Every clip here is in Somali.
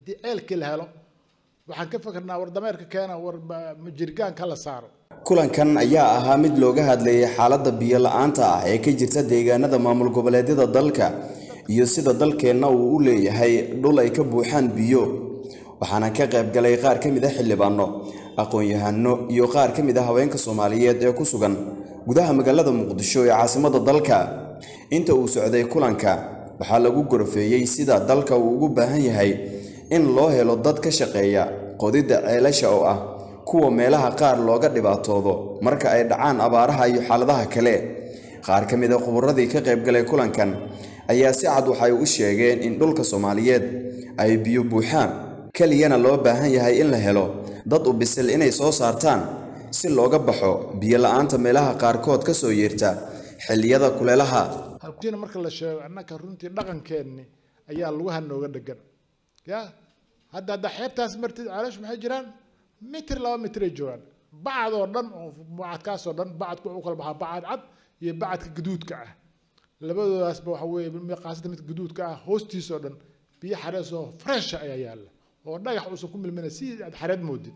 haddii ceelkii la helo waxaan ka fikirnaa war dameerka keena war jirgaanka la saaro kulankan ayaa ahaa mid looga hadlayay xaaladda biyo la-aanta ah ee ka jirta deegaanada maamul goboleedyada dalka iyo sida dalkeenna uu u leeyahay dhul ay ka buuxaan biyo waxaana ka qayb galay qaar ka mid a xildhibaano aqoon-yahano iyo qaar ka mid a haweenka soomaaliyeed ee ku sugan gudaha magaalada muqdisho ee caasimadda dalka inta uu socday kulanka waxaa lagu gorfeeyey sida dalka uu ugu baahan yahay in loo helo dad ka shaqeeya qodidda ceelasha oo ah kuwa meelaha qaar looga dhibaatoodo marka ay dhacaan abaaraha iyo xaaladaha kale qaar ka mid a khuburadii ka qayb galay kulankan ayaa si cad waxay u sheegeen in dhulka soomaaliyeed ay biyo buuxaan keliyana loo baahan yahay in la helo dad u bisil inay soo saartaan si looga baxo biyo la-aanta meelaha qaarkood ka soo yeerta xilliyada kuleelaha halkiina marka la sheego annaka runtii dhaqankeenni ayaa lugaha nooga dhegan ya hadda hadda xeebtaas martid ceelashu maxay jiraan mitir laba mitiray joogaan bacad oo dhan oo bacadkaasoo dhan bacadku wuxuu kala baxaa bacad cad iyo bacadka gaduudka ah labadoodaasba waxa weeye qaasata mid gaduudka ah hoostiisoo dhan biyo xarees oo fresha ayaa yaalla oo dhagax uusan ku milmina si aad xareed moodid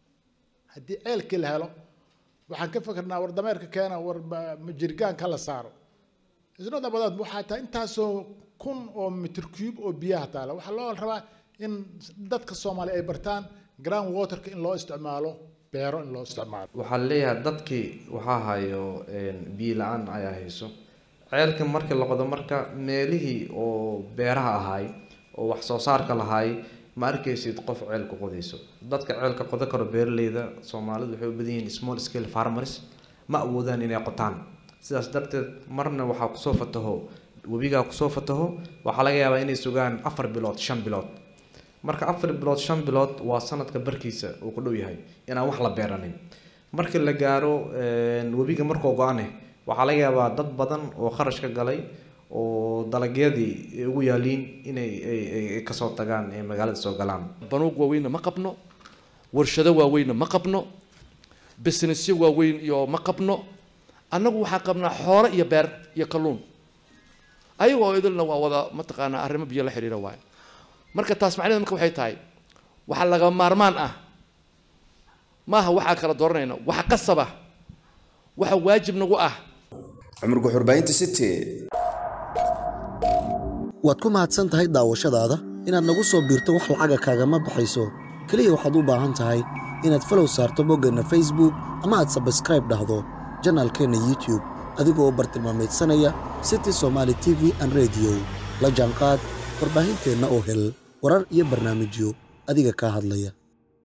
haddii ceelkii la helo waxaan ka fikirnaa war dameerka keena war jirgaanka la saaro isnooda badaad waxaa tahay intaasoo kun oo mitir cube oo biyaha taala waxaa loo rabaa in dadka soomaaliya ay bartaan ground waterka in loo isticmaalo beero in loo isticmaalo waxaa leeyahay dadkii waxaa hayo biyo la-aan ayaa hayso ceelka markii la qodo marka meelihii oo beeraha ahaay oo wax soo saarka lahaay ma arkaysid qof ceel ku qodayso dadka ceelka qodo karo beeraleyda soomaalidu waxay u badan yihiin small scale farmers ma awoodaan inay qotaan sidaas darteed marna waxaa kusoo fataho webigaa kusoo fataho waxaa laga yaabaa inay sugaan afar bilood shan bilood marka afar bilood shan bilood waa sanadka barkiisa uu ku dhow yahay inaan wax la beeranin markii la gaaro webiga markuu go-ane waxaa laga yaabaa dad badan oo kharash ka galay oo dalagyadii ugu yaaliin inay ay kasoo tagaan ee magaalada soo galaan banuug waaweynna ma qabno warshado waaweynna ma qabno businessyo waaweyn iyo ma qabno annagu waxaa qabnaa xoolo iyo beer iyo kalluun ayaga oo idilna waa wada mataqaanaa arrimo biyo la xiriira waayo marka taas macnaheed marka waxay tahay waxaa laga maarmaan ah maaha waxaa kala dooranayna waxa qasaba waxa waajib nagu ah cumar guxurbaynta city waad ku mahadsan tahay daawashadaada inaad nagu soo biirto wax lacaga kaagama baxayso keliya waxaad u baahan tahay inaad falow saarto boggeenna facebook ama aad sabskraib dhahdo janaalkeenna youtube adigoo u bartilmaamaydsanaya city somaali t v an rediyo la jaanqaad warbaahinteenna oo hel warar iyo barnaamijyo adiga kaa hadlaya